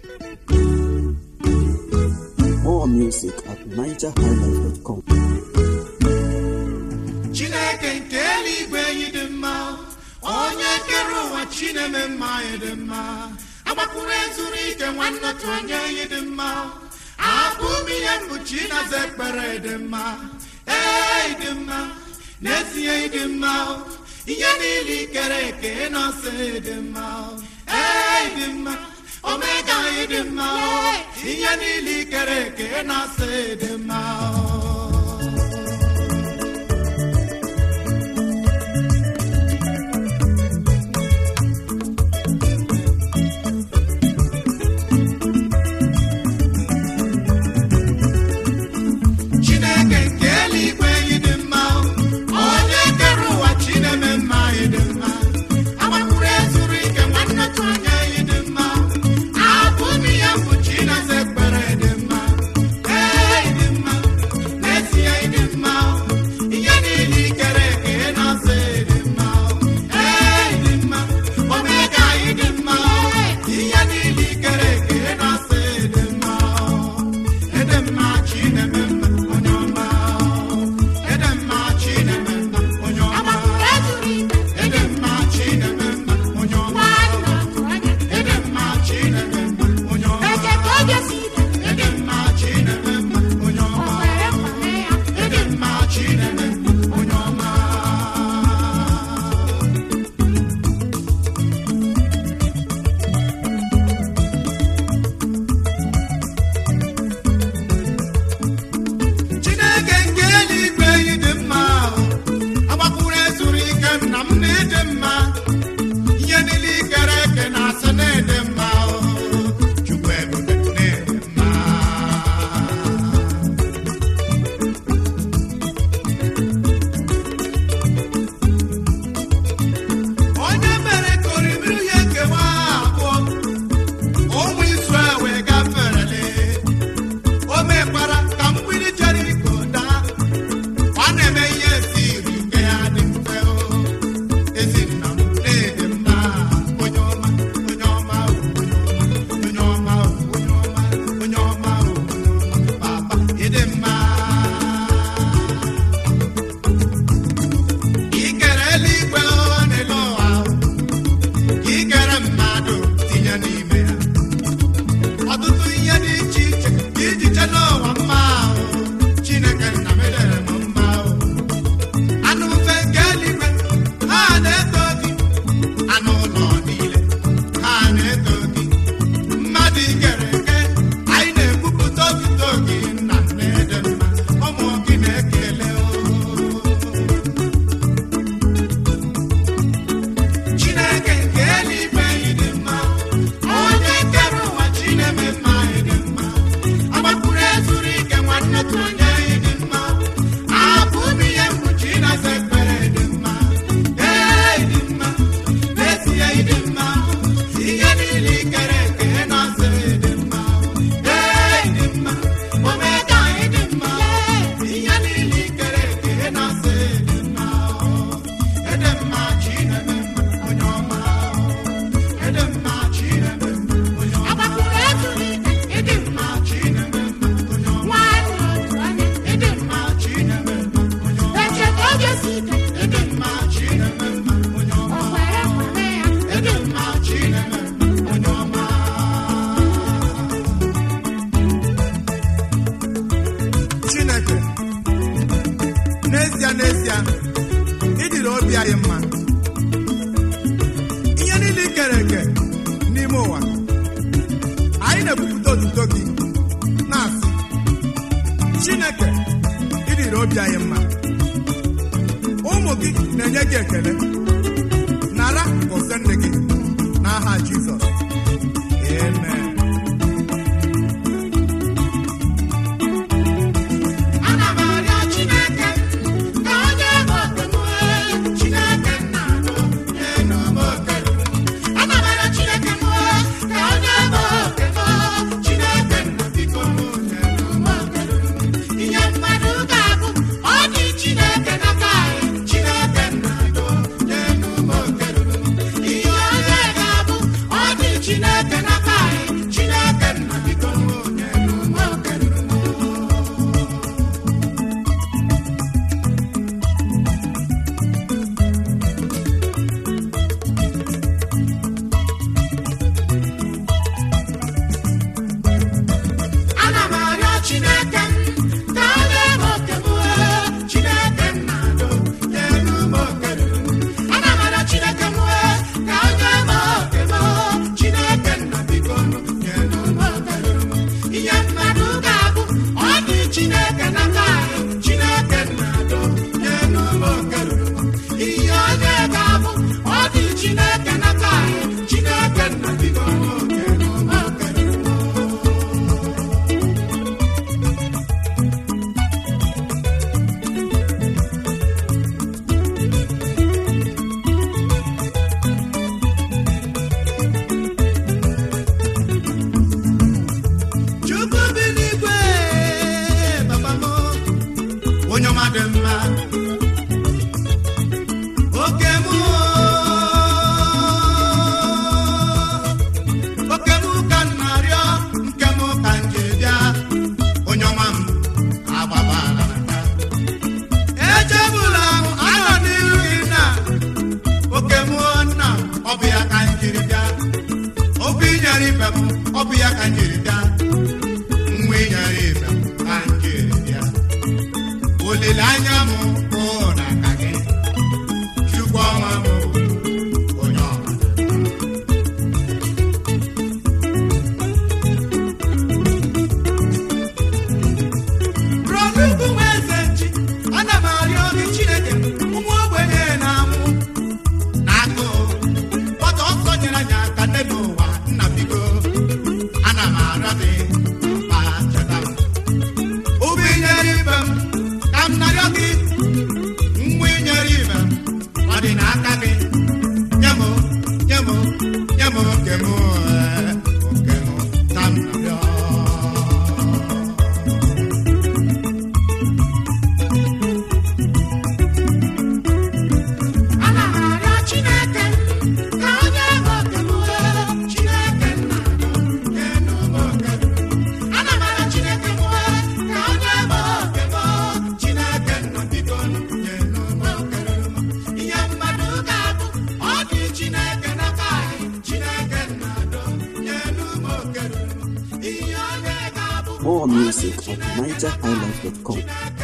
More music at nigerhighlife.com. chineke nke eluigwe anyị dị mma onye kere ụwa chineme mma anyị dị mma agbakwuru ezuru ike nwanne otu onye anyị dị mma abụ m ihe mkpuchi naza ekpere dị mma ee dị mma n'ezie dị mma ihe niile ikere eke nọsị dị mma ee dị mma omega anyị dị mma ihe niile ikere eke nọsị dị mma chineke nke eluigwe anyị dị mma onye kere ụwa chineme mma anyị dị mma agbakwuru ezuru ike nwanne otu onye anyị dị mma abụ m ihe mkpuchi naza ekpere dị mma ee dị mma n'ezie dị mma ihe niile ikere eke na-asị dị mma ee dị mma omega anyị dị mma ihe niile ikere eke na-asị dị mma ede mma chineme mma onye ọma ede mma chineme mma onye ọma ede mma chineme mma onye ọma ede mma chineme mma onye ọma ede mma chineme mma onye ọma ede mma chineme mma onye ọma chineke nke eluigwe anyị dị mma agbakwuru ezuru ike m na m na-ede mma ihe niile ikere eke na-asị na-ede mma chukwu ebube na-ede mma onye mere ka oriri ihe nkewa abụọ ụmụ Izrel wee gaferele o mekwara ka mgbidi Jeriko daa ọ na-eme ihe siri ike ya dị mfe o ezinna m na-ede mma onye ọma onye ọma o, onye ọma o, onye ọma o, onye ọma o, papa ịdị mma ikere eluigwe o n'elu ụwa o, ka ikere mmadụ tinye n'ime ya ọtụtụ ihe dị iche iche ka iji chee n'ụwa mma ahụ chineke nna m edere m mma ahụ anụ mfe nke eluigwe ha na-eto gị anụ ụlọ niile ha na-eto gị mmadụ ikere eke anyị na-ekwupụta otito gị nna na-ede mma ụmụ gị na-ekele o chineke nke eluigwe anyị dị mma onye kere ụwa chineme mma anyị dị mma agbakwuru ezuru ike nwanne otu onye anyị dị mma abụ m ihe mkpuchi na-asa ekpere dị mma ee dị mma n'ezie dị mma ihe niile ikere eke na-asa dị mma ee dị mma omega anyị dị mma ihe niile ikere eke na-asa dị mma ede mma chineme mma onye ọma ede mma chineme mma onye ọma ede mma chineme mma onye ọma ede mma chineme mma onye ọma ede mma chineme mma onye ọma ede mma chineme mma onye ọma chineke n'ezie n'ezie ịdịrị obi anyị mma ihe niile i kere eke n'ime ụwa anyị na-ekwupụta otuto gị na-asị chineke ịdịrị obi anyị mma ụmụ gị na-enye gị ekele nara gọzie nne gị n'aha jizọs amen ana m arịọ chineke ka ọ nye m oke m chineke nna nye m oke ana m arịọ chineke m ka ọ nye m oke m chineke nna biko nye m oke ihe mmadụ ga-abụ ọ dị chineke n'aka anyị chineke nna do nye ibe m ọ bụ ya ka m jiri bịa nwa ịnyara ibe m ka m jiri bịa olileanya m bụ na aka gị chukwu ọma m bụ onye ọma Rodugwu nwa eze nchi ana m arịọ gị Chineke ụmụ ogbenye na-amụ n'agụụ gbata ọsọ nyere anyị aka n'elu ụwa nna biko ana m arịọ gị ma cheta m ụgbọ inyere ibe m ka m narịọ gị mgbe inyere ibe m ọ dị n'aka gị nye m nye m nye m oke m ee, oke m ka m narịọ Ana m arịọ Chineke ka o nye m oke m wee Chineke nna Nyenu m oke m. Ana m arịọ Chineke m wee ka o nye m oke m Chineke nna biko nyenu m oke m. ihe mmadụ ga-abụ ọ dị Chineke n'aka anyị Chineke nna do nyenu m oke m. ihe onye ga-abụ More music at NigerHighlife.com.